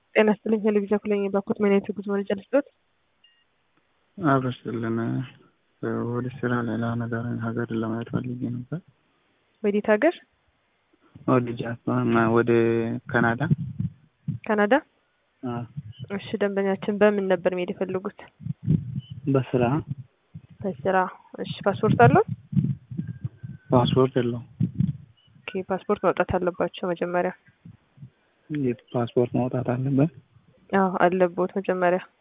ጤና ይስጥልኝ ቴሌቪዥን ኩለኝ ባኮት ምን አይነት ጉዞ መረጃ ልስጦት? አብረስልን ወደ ስራ ሌላ ነገር ሀገር ለማየት ፈልጌ ነበር። ወዴት ሀገር? ወደ ጃፓን፣ ወደ ካናዳ። ካናዳ? አዎ፣ እሺ ደንበኛችን በምን ነበር መሄድ የፈለጉት? በስራ በስራ። እሺ ፓስፖርት አለው? ፓስፖርት የለውም። ኦኬ ፓስፖርት ማውጣት አለባቸው መጀመሪያ። ፓስፖርት ማውጣት አለበት። አዎ አለቦት መጀመሪያ